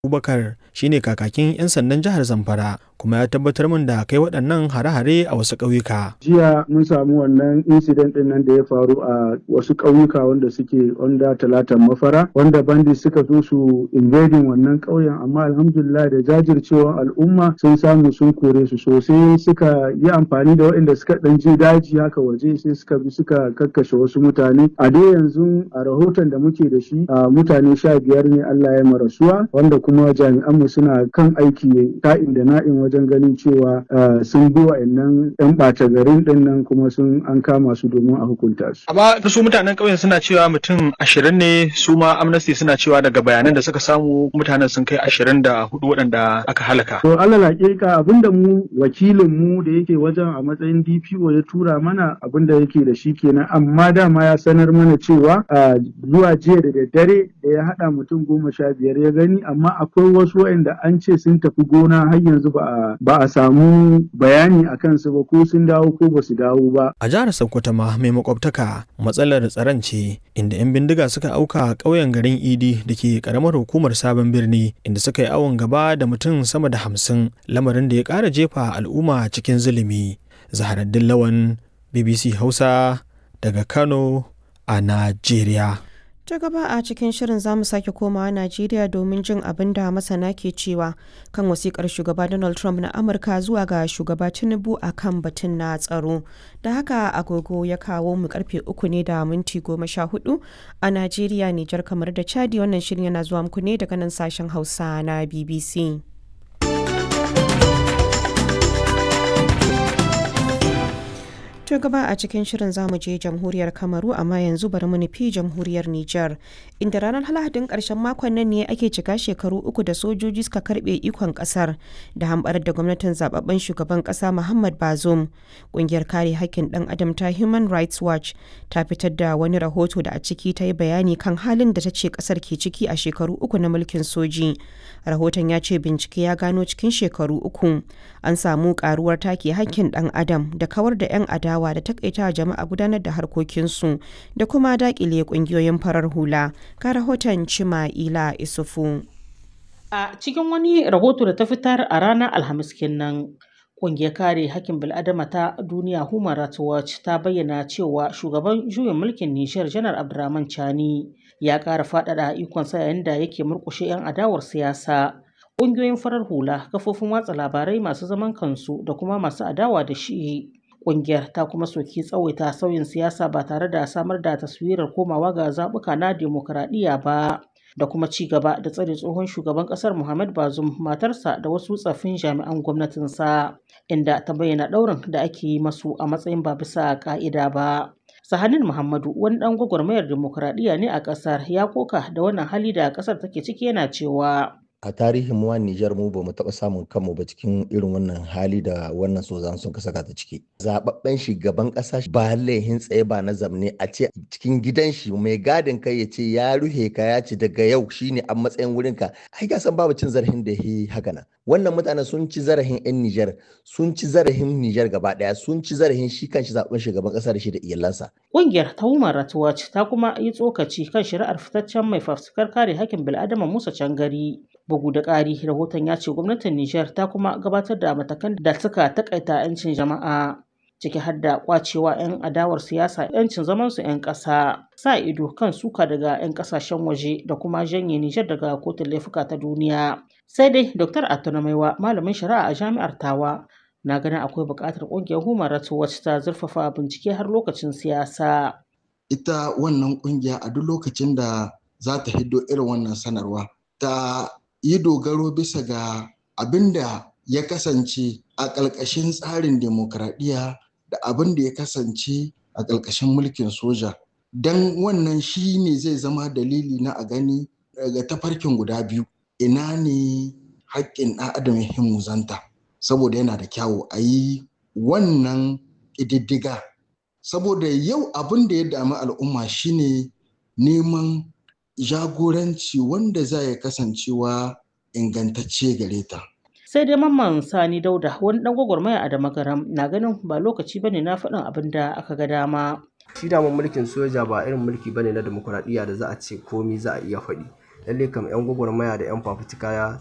Abubakar shine kakakin 'yan sandan jihar Zamfara kuma ya tabbatar min da kai waɗannan hare-hare a wasu ƙauyuka. Jiya mun samu wannan incident ɗin nan da ya faru a wasu ƙauyuka wanda suke onda talatan mafara wanda bandi suka zo su invading wannan ƙauyen amma alhamdulillah da jajircewar al'umma sun samu sun kore su sosai suka yi amfani da waɗanda suka ɗan je daji haka waje sai suka bi suka kakkashe wasu mutane a dai yanzu a rahoton da muke da shi a mutane sha biyar ne Allah ya marasuwa wanda kuma jami'anmu suna kan aiki ka'in da na'in wajen ganin cewa sun bi wa'annan 'yan ɓata garin ɗin nan kuma sun an kama su domin a hukunta su. Amma su mutanen ƙauyen suna cewa mutum ashirin ne su ma amnesty suna cewa daga bayanan da suka samu mutanen sun kai ashirin da hudu waɗanda aka halaka. To alal hakika abinda mu wakilin mu da yake wajen a matsayin DPO ya tura mana abinda yake da shi kenan amma dama ya sanar mana cewa zuwa jiya da daddare da ya haɗa mutum goma sha biyar ya gani amma akwai wasu waɗanda an ce sun tafi gona har yanzu ba a ba a samu bayani a kansu ba ko sun dawo ko ba su dawo ba. A jihar Sokoto ma mai makwabtaka matsalar tsaron ce inda 'yan bindiga suka auka ƙauyen garin Idi da ke ƙaramar hukumar sabon birni inda suka yi awon gaba da mutum sama da hamsin lamarin da ya ƙara jefa al'umma cikin zulumi. Zaharaddin Lawan BBC Hausa daga Kano a Najeriya. ta gaba a cikin shirin za mu sake komawa najeriya domin jin abin da masana ke cewa kan wasikar shugaba donald trump na amurka zuwa ga shugaba tinubu a kan batun na tsaro da haka agogo ya kawo mu karfe uku ne da minti goma sha hudu a najeriya nijar kamar da chadi wannan shirin yana zuwa muku ne daga nan sashen hausa na bbc To gaba a cikin shirin zamu je jamhuriyar Kamaru amma yanzu bari mu nufi jamhuriyar Nijar inda ranar Lahadin karshen makon nan ne ake cika shekaru uku da sojoji suka karbe ikon kasar da hambar da gwamnatin zababben shugaban kasa Muhammad Bazoum. Kungiyar kare hakkin dan adam ta Human Rights Watch ta fitar da wani rahoto da a ciki ta yi bayani kan halin da ta ce kasar ke ciki a shekaru uku na mulkin soji. Rahoton ya ce bincike ya gano cikin shekaru uku an samu karuwar take hakkin dan adam da kawar da 'yan adawa adawa da takaita jama'a gudanar da harkokinsu da kuma dakile kungiyoyin farar hula ka rahoton cima ila isufu a cikin wani rahoto da ta fitar a ranar alhamis kenan Ƙungiyar kare hakkin bil'adama ta duniya Human Rights Watch ta bayyana cewa shugaban juyin mulkin Nijar Janar Abdurrahman Chani ya ƙara faɗaɗa ikonsa yayin da yake murƙushe 'yan adawar siyasa. Ƙungiyoyin farar hula, kafofin watsa labarai masu zaman kansu da kuma masu adawa da shi Ƙungiyar ta kuma soki tsawaita sauyin siyasa ba tare da samar da taswirar komawa ga zaɓuka na demokuraɗiyya ba da kuma ci gaba da tsare tsohon shugaban ƙasar Muhammad Bazoum matarsa da wasu tsaffin jami'an gwamnatinsa inda ta bayyana ɗaurin da ake yi masu a matsayin ba bisa ƙa'ida ba. Sahanin Muhammadu wani ɗan gwagwarmayar demokuraɗiyya ne a ƙasar ya koka da wannan hali da ƙasar take ciki yana cewa a tarihin mu Nijar mu bamu taɓa samun kanmu ba cikin irin wannan hali da wannan sozan sun saka ta ciki. Zababben shugaban ƙasa ba laihin tsaye ba na zamne a ce cikin gidan shi mai gadin kai ya ce ya ruhe ka ya ce daga yau shine a matsayin wurin ka. Ai ka san babu cin zarafin da yi haka nan. Wannan mutanen sun ci zarafin 'yan Nijar, sun ci zarafin Nijar gaba ɗaya, sun ci zarafin shi kan shi zaɓen shugaban ƙasa da shi da iyalansa. Ƙungiyar ta Human Rights Watch ta kuma yi tsokaci kan shari'ar fitaccen mai fafutukar kare hakkin bil'adama Musa Cangari. Bugu da ƙari, rahoton ya ce gwamnatin Nijar ta kuma gabatar da matakan da suka takaita 'yancin jama'a. ciki har da kwacewa 'yan adawar siyasa 'yancin zamansu 'yan ƙasa sa ido kan suka daga 'yan ƙasashen waje da kuma janye Nijar daga kotun laifuka ta duniya. Sai dai Dr. Atunamaiwa malamin shari'a a jami'ar Tawa na ganin akwai buƙatar ƙungiyar Human Rights Watch ta zurfafa bincike har lokacin siyasa. Ita wannan ƙungiya a duk lokacin da za ta hiddo irin wannan sanarwa ta yi dogaro bisa ga abin da ya kasance a ƙalƙashin tsarin demokradiyya da abin da ya kasance a ƙarƙashin mulkin soja don wannan shi ne zai zama dalili na a gani daga tafarkin guda biyu ina ne haƙƙin ɗan adam ya himmuzanta saboda yana da kyawu a yi wannan ƙididdiga saboda yau abin da ya dami al'umma shine neman jagoranci wanda za ya kasancewa ingantacce gare ta sai dai mamman sani dauda wani dan gwagwarmaya a damagaram na ganin ba lokaci bane na faɗin abin da aka ga dama shi daman mulkin soja ba irin mulki bane na demokuraɗiyya da za a ce komi za a iya faɗi lalle kam 'yan gwagwarmaya da 'yan fafutuka